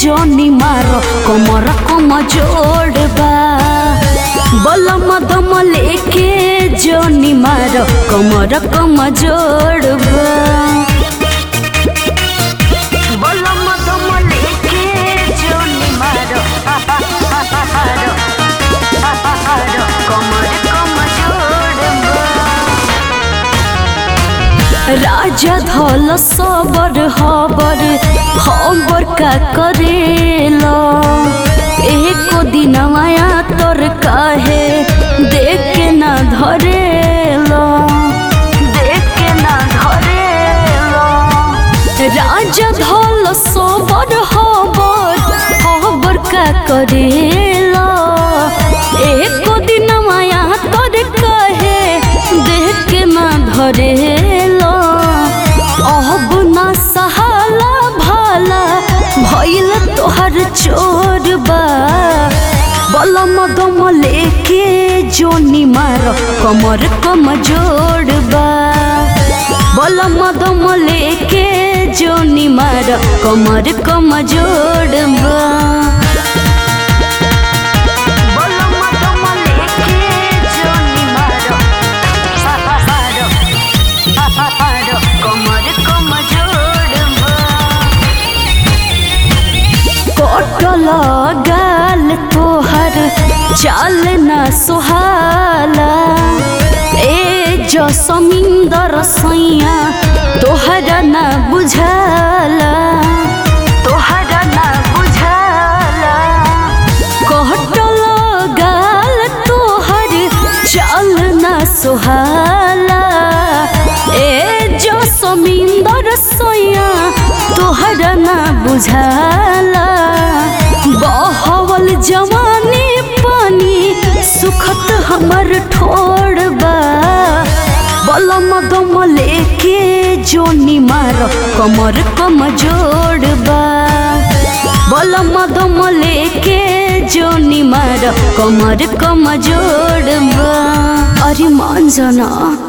जोनी मारो कमर कम जोड़बा बलम दम लेके जोनी मारो कमर कम जोड़बा बलम दम लेके जोनी मारो मारो मारो कमर कम जोड़बा राजा धल सबर हबर हबर का करेला एको दिन माया तोर काहे देख के ना धरेला देख के ना धरेला राजा धल सबर हबर हबर का करेला एको दिन माया तोर काहे देख के ना धरेला अब ना सहाला भाला भइल तोहर चोरबा बलम दम लेके जोनी मार कमर कम जोड़बा बलम दम लेके जोनी मार कमर कम जोड़बा बलम दम लेके जोनी मारो मारो कमर कम जोड़बा कटल गाल तोहर चाल न सुहाला ए जो समिंदर सैया तोहरा न बुझाला तोहरा न बुझाला कटल गाल तोहर चाल न सुहाला ए जो समिंदर सैया तोहरा न बुझाला बहवल जवानी पानी सुखत हमर ठोड़बा बलम दम लेके जोनी मार कमर कम जोड़बा बलम दम लेके जोनी मार कमर कम जोड़बा अरे मान जाना